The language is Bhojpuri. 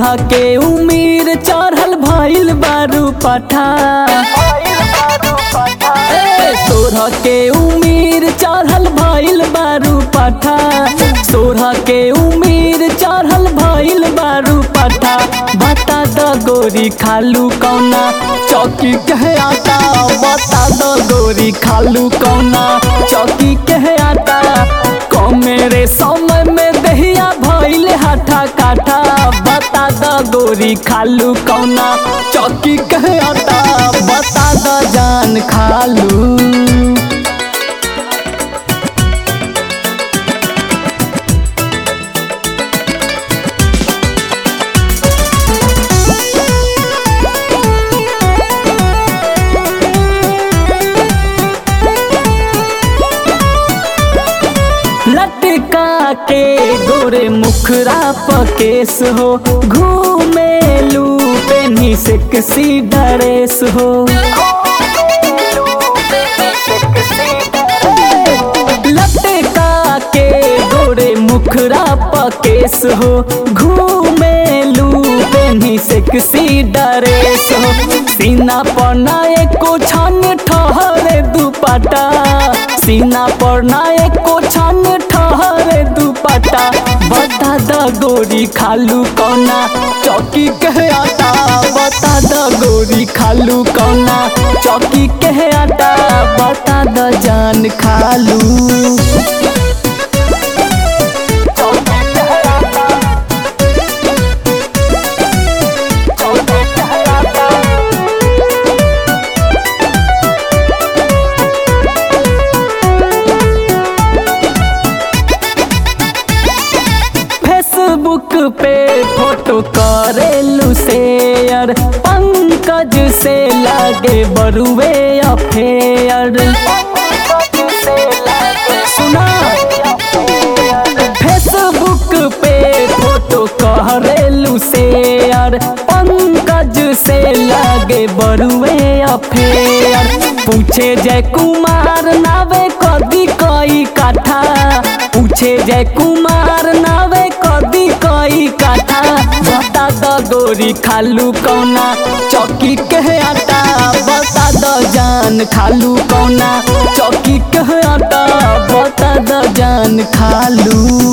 सोरह के उमीर चढ़ल भइल बारू पठा ए, सोरह के उमीर चढ़ल भइल बारू पठा सोरह के उमीर चढ़ल भइल बारू पठा बता द गोरी खालू कौना चौकी कहे आटा बता द गोरी खालू कौना चौकी कहे आटा कम मेरे समय में दहिया भइल हाथा काठा बता द गोरी खालू कौना चौकी कहे आटा बता द जान खालू लटका के गोरे मुखरा पकेस हो घूमेलू पेनी से किसी ड्रेस हो लटका के गोरे मुखरा पकेस हो घूमेलू पेनी से किसी ड्रेस हो सीना पर ना एको छन ठहरे दुपट्टा सीना पर ना एको छन ठहरे दुपट्टा बता द गोरी खालू कौना चौकी कहे आटा बता द गोरी खालू कौना चौकी कहे आटा बता द जान खालू फेसबुक पे फोटो करेलू शेयर पंकज से लागे बरुए अफेयर सुना फेसबुक पे फोटो करेलू शेयर पंकज से लागे बरुए अफेयर पूछे जय कुमार नावे कदी कई काठा पूछे जय कुमार नावे कदी कई काठा बता द गोरी खालू कौना चौकी कहे आटा बता द जान खालू कौना चौकी कहे आटा बता द जान खालू